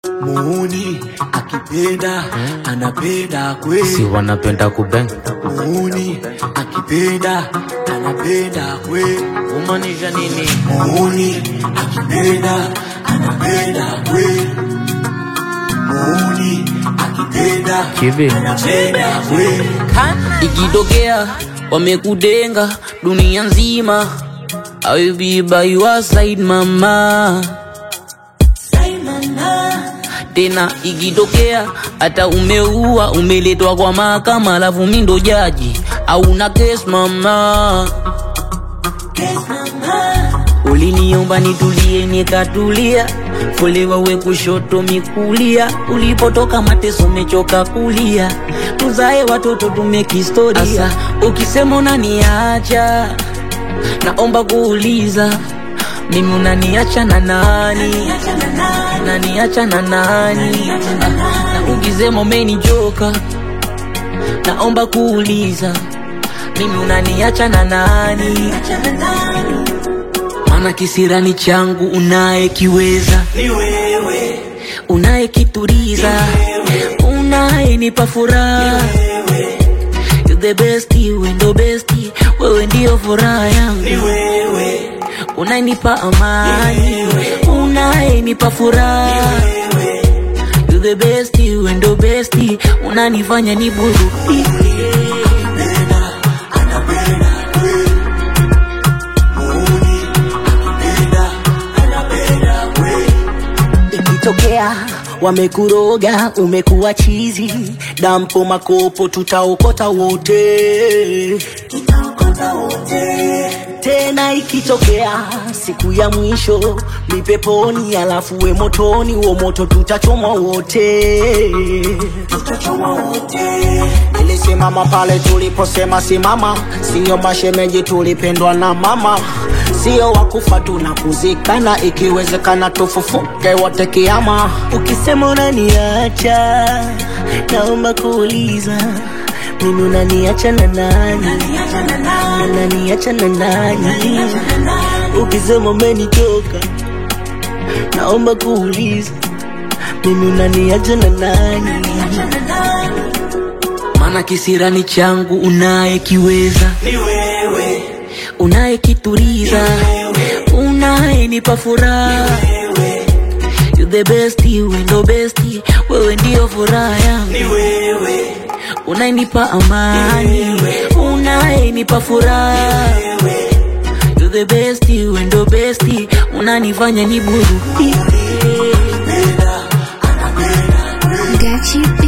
muuni akipenda anapenda kweli si wanapenda kubeng muuni akipenda anapenda kweli kumaanisha nini muuni akipenda anapenda kweli muuni akipenda kivi anapenda kweli ikitokea wamekudenga dunia nzima I will be by your side mama tena ikitokea hata umeua umeletwa kwa mahakama alafu mi ndo jaji au na kes mama uliniomba nitulie nikatulia folewa we kushoto mikulia ulipotoka mateso mechoka kulia tuzae watoto tumekistoria Asa, ukisema unaniacha naomba kuuliza mimi unaniacha na nani unaniacha na nani Ah, na ukisema umenichoka naomba kuuliza mimi unaniacha na nani maana kisirani changu unayekiweza ni wewe unayekituriza unayenipa furaha You the best, wewe ndo best, wewe ndio furaha yangu ni wewe unayenipa amani unayenipa furaha You the best, wewe ndo best, unanifanya niburudike ikitokea wamekuroga umekuwa chizi dampo makopo tutaokota wote tena ikitokea siku ya mwisho ni peponi alafu we motoni wo moto tutachomwa wote nilisimama pale tuliposema simama siyo mashemeji tulipendwa na mama sio wakufa tunakuzikana ikiwezekana tufufuke wote kiama ukisema unaniacha naomba kuuliza mimi unaniacha na nani unaniacha na nani ukisema umenitoka naomba kuuliza mimi unaniacha na nani maana kisirani changu unayekiweza ni wewe unayekituriza unayenipa furaha You the best, wewe ndo best, wewe ndio furaha yangu ni wewe unayenipa amani unayenipa furaha You the best, wewe ndo best, unanifanya niburudike Gachi B.